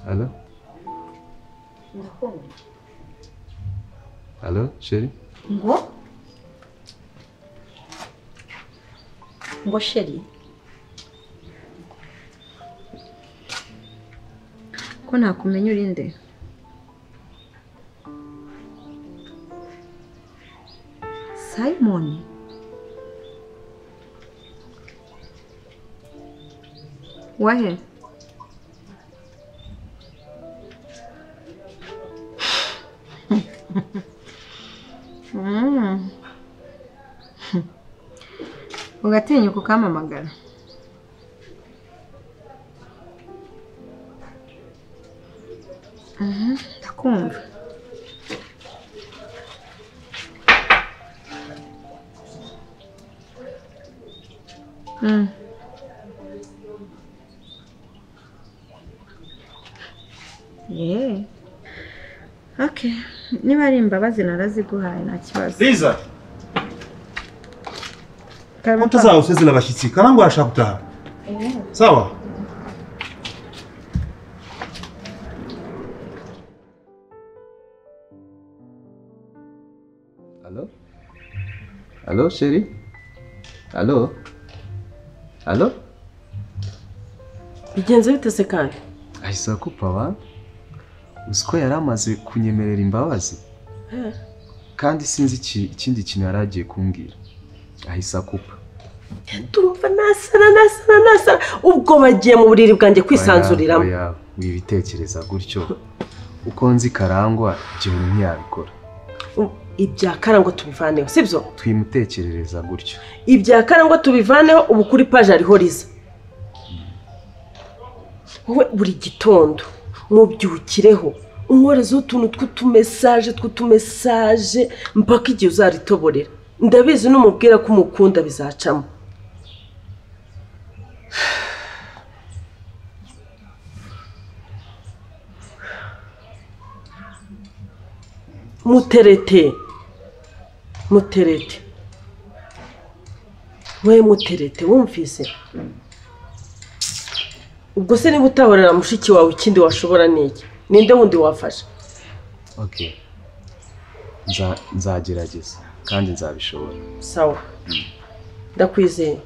Алло? Ndakubona. Allo, chérie? Ngo? Ngo sheri? Ko ntakumenya uri nde? Simon? Wahe? Mm. ugatinyuka ukampamagara Mhm, ndakumva Mm. Yeah. Okay. Niba ari imbabazi naraziguhaye nta kibazo. Liza, Karamo konta kwa- zawe usizira abashyitsi karangwa arashaka gutaha Yeah. sawa Allo? Allo, chérie? Allo? Allo? bigenze bite se kandi Ahise akupawa. Uzi ko yari amaze kunyemerera imbabazi? Eh, Kandi sinzi iki- ikindi kintu yari agiye kumbwira. Ahise akupa. turumva nasara nasara nasara ubwo bagiye mu buriri bwanjye kwisanzuriramo Oya, oya, wibitekereza gutyo. Uko nzi karangwa, igihumbi ntiyabikora. U- ibya karangwa tubivaneho sibyo Twimutekerereza gutyo. ibya karangwa tubivaneho ubu kuri paji hariho riza wowe buri gitondo mubyukireho umworezo utuntu tw'utumesaje tw'utumesaje mpaka igihe uzaritoborera ndabizi n'umubwira ko umukunda bizacamo muterete muterete we muterete wumvise ubwo se niba utahorera mushiki wawe ikindi washobora n'iki ninde wundi wafasha Okay. Nza- Nzagerageza kandi nzabishobora. sawa ndakwizeye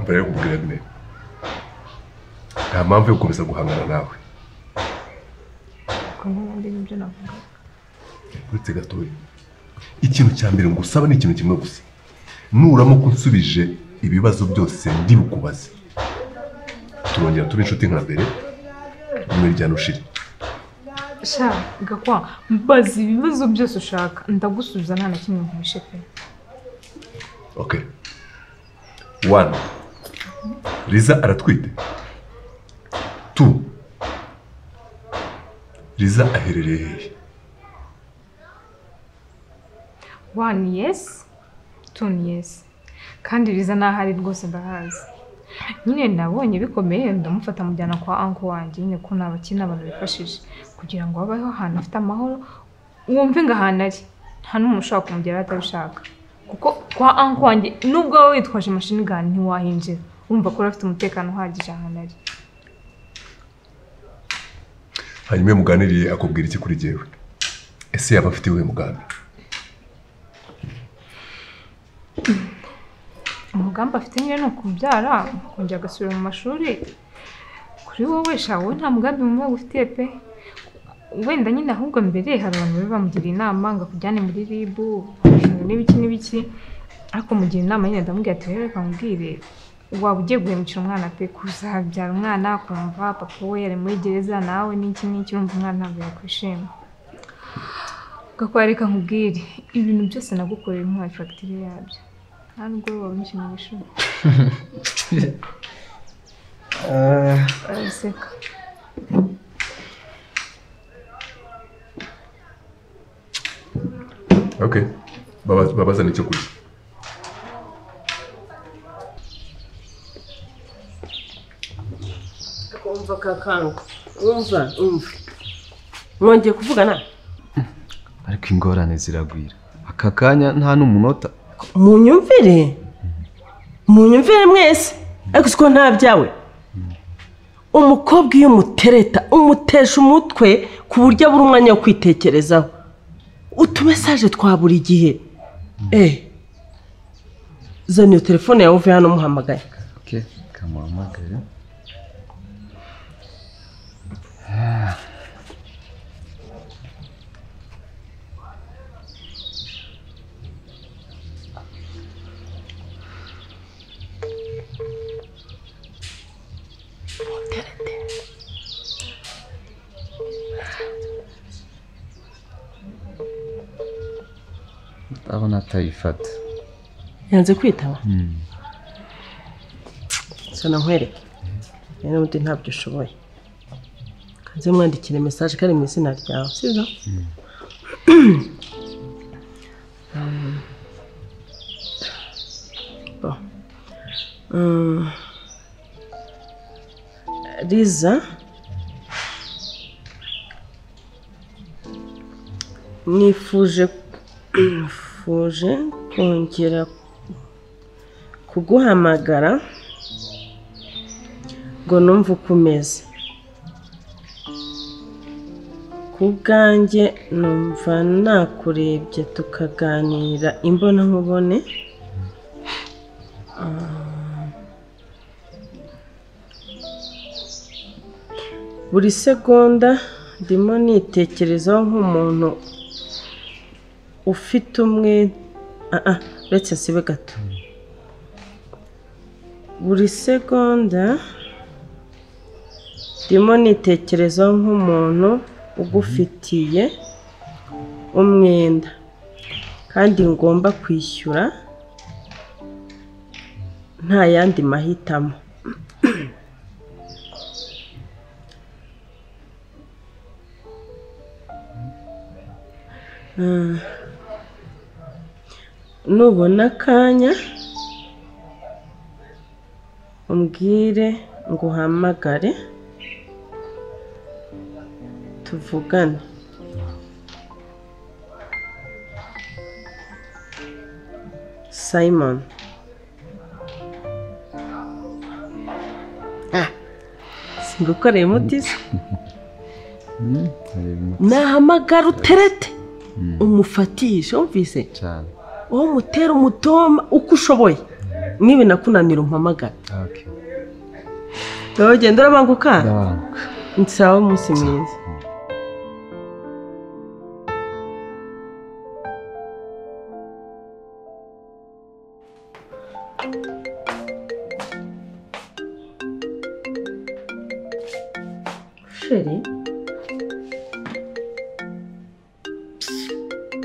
mbere yo kubwira bine nta mpamvu yo gukomeza guhangana nawe uretse gatoya ikintu cya mbere ngusaba ni ikintu kimwe gusa nuramuka unsubije ibibazo byose ndibukubaze turongera tuba inshuti nka mbere nyuma ryana ushire sha gakwa mbaza ibibazo byose ushaka ndagusubiza nta na kimwe nkuhishe pe okay one riza aratwite two riza aherereye hehe wani yesi tuni yesi kandi riza n'aho ari rwose ndahazi nyine nabonye bikomeye ndamufata mujyana kwa anko wanjye nyine ko nta bakiri n'abantu bifashije kugira ngo habeho ahantu afite amahoro wumve ngo ahantu ari nta n'umuntu ushobora kumugeraho atabishaka kuko kwa anko wanjye nubwo wowe witwaje imashini gani ntiwahinjira wumva ko uri afite umutekano uhagije ahantu ari hanyuma iyo muganiriye akubwira iki kuri jyewe ese yaba afite iwe mugambi umugambi afite nyine ni ukubyara akongera agasubira mu mashuri kuri wowe sha wowe nta mugambi mubi ufitiye pe wenda nyine ahubwo mbere hari abantu bari bamugiriye inama ngo akujyane muri RIB n'ibiki n'ibiki ariko mugira inama nyine ndamubwira ati rero reka nkubwire waba ugiye guhemukira umwana pe kuzabyara umwana kumva papa we yari muri gereza nawe n'iki n'iki wumva umwana ntabwo yakwishima gakora reka nkubwire ibintu byose nagukorera ntuhaye fagitire yabyo nta nubwo waba umushimisha araseka okay Baba- babazane icyo kurya umva kakanga umva umva mwongeye kuvugana ariko ingorane ziragwira aka kanya nta n'umunota munyumvire munyumvire mwese ariko siko nta byawe umukobwa iyo umutereta umutesha umutwe ku buryo abura umwanya wo kwitekerezaho utumesaje twa buri gihe eee zana iyo telefone yawe uvuye hano umuhamagaye kamuhamagare ndabona atayifata yanze kwitaba sana nkwereke rero ubundi ntabyo ushoboye kanze mwandikire mesaje kari mu izina ryawe sibyo Mm. Bo. Mm. riza nifuje nifuje kongera kuguhamagara ngo numve uko umeze ku bwanjye numva nakurebye tukaganira imbonankubone Ah. buri segonda ndimo nitekerezaho nk'umuntu ufite umwe Ah, ah, uretse sibe gato buri segonda ndimo nitekerezaho nk'umuntu ugufitiye umwenda kandi ngomba kwishyura nta yandi mahitamo Mm. nubona akanya umbwire ngo uhamagare tuvugane simon Ah, singukoreye umutiza nahamagara uterete umufatishe wumvise cyane wowe umutera umutoma uko ushoboye nibinakunanira umpamagara okay. wowe ugenda urabanguka ndabanguka nsawe umunsi mwiza sheri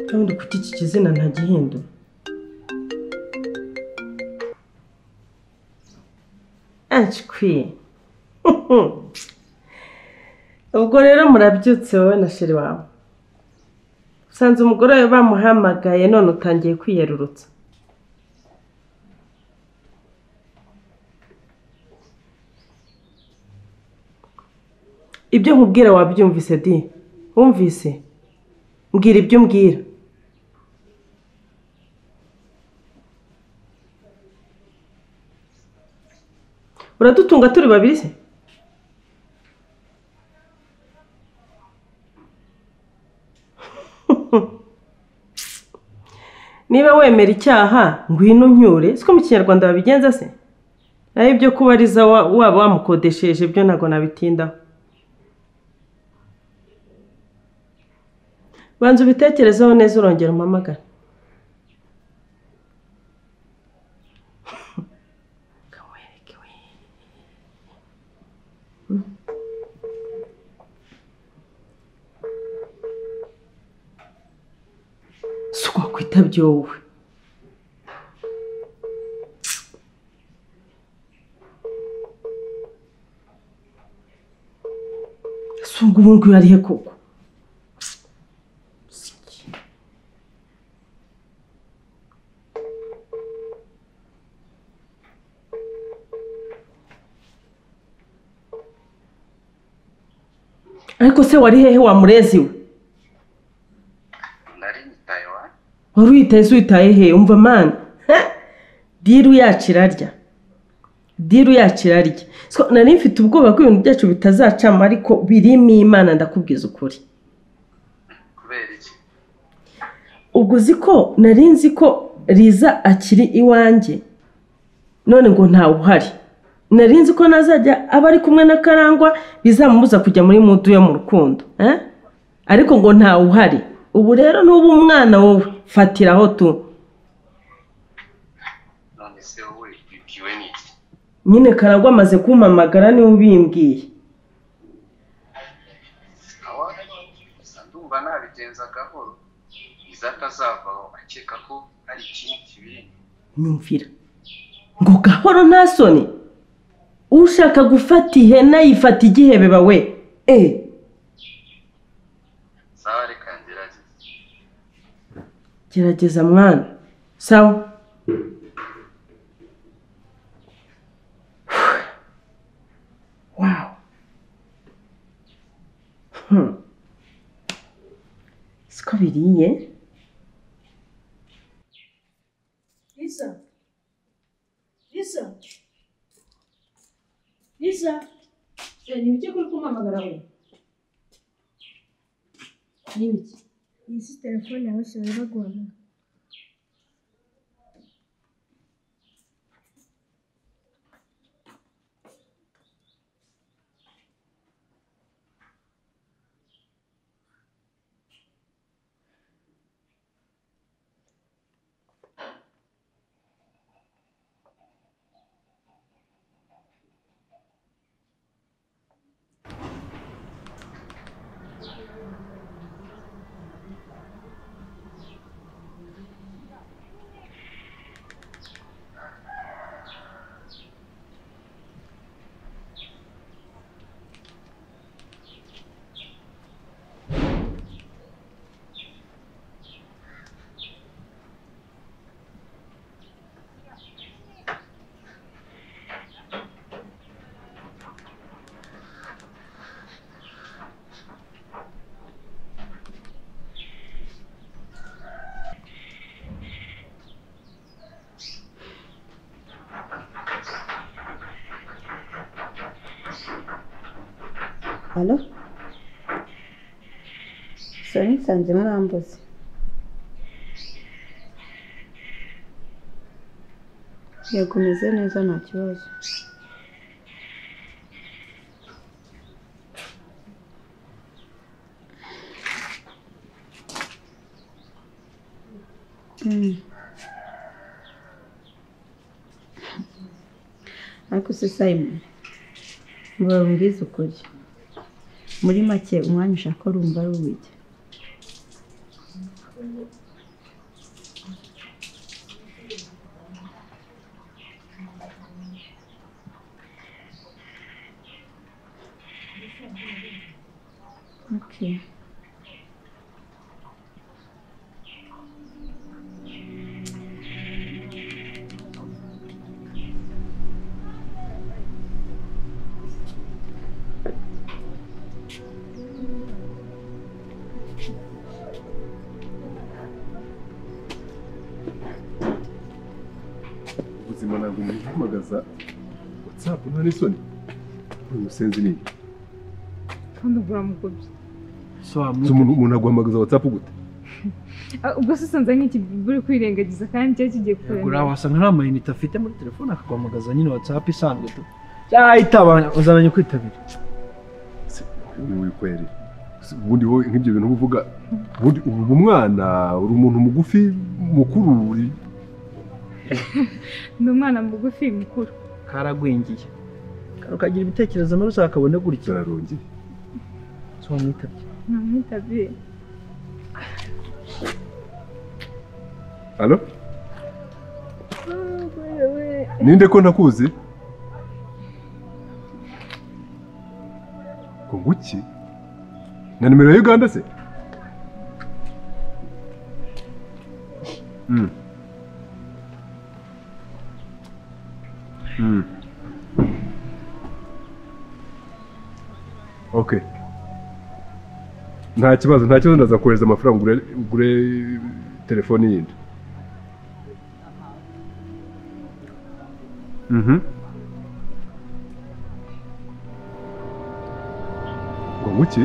kandi kuki iki kizina ntagihindura acikwiye ubwo rero murabyutse wowe na sheri wawe usanze umugore wawe bamuhamagaye none utangiye kwiyerurutsa ibyo nkubwira wabyumvise di wumvise mbwira ibyo umbwira uradutunga turi babiri se niba wemera icyaha ngwino unyure siko mu kinyarwanda babigenza se naho ibyo kubariza wa- waba wamukodesheje ibyo ntabwo nabitindaho banza ubitekerezeho neza urongera umpamagara Kawereke we. si ukwakwitabye wowe si ubwo ubu ngubu arihe koko ariko se wari hehe wa murezi we nari nyitayeho wari uyitaye se uyitaye he umva mani diru yacu irarya diru yacu irarya So, nari mfite ubwoba ko ibintu byacu bitazacamo ariko birimo imana ndakubwiza ukuri kubera iki ubwo uzi ko nari nzi ko riza akiri iwanjye none ngo ntawe uhari nari nzi ko nazajya aba ari kumwe na karangwa bizamubuza kujya muri mudu yo mu rukundo eh? ariko ngo ntawe uhari ubu rero n'ubu umwana wowe fatiraho tu none se wowe bibwiwe n'iki nyine karagwa amaze kumpamagara niwe ubimbwiye awa gusa ndumva nabigenza gahoro iza atazavaho akeka ko ari ikindi kibiri nyumvira ngo gahoro nta soni ushaka gufata ihene yifata igihebe bawe eee sawa reka ngerageze gerageza mwana sawa wow hmm. siko biriye Lisa. Lisa. Lisa. Eh, ni biki kuri kumpamagara we? Ni biki? iyi si telefone yawe si bari baguhamagara alo sori nsanze mwambuze yego umeze neza nta kibazo ariko se simon mbabwiza ukuri muri make umwanya ushaka urumva ari uw'iki Okay. ubuzima ntabwo umuntu uhamagaza watsapu nta n'isoni uyu musenzi ni iki? kandi ubwo uramugobye Se umuntu umuntu aguhamagaza watsapu gute Ah, ubwo se usanze nk'iki buri kwirengagiza kandi cyari kigiye kurangira uriya wasanga nta mayinite afite muri telefone akaguhamagaza nyine watsapu isanzwe tu cyangwa itabana uzamenya kwitabira Se, ni wikwere Se, ubundi wowe nk'ibyo bintu uba uvuga ubundi ubu uba umwana uri umuntu mugufi mukuru uri- ni umwana mugufi mukuru karagwingiye ukagira ibitekerezo mabi uzakabone gutya zararongeye wamwitabye namwitabiye alo ninde ko ntakuzi ngo nguki na nimero ya uganda se Mm. Mm. okay nta kibazo nta kibazo ndazakohereza amafaranga ugure ugure telefone yindi mhm ngo nguki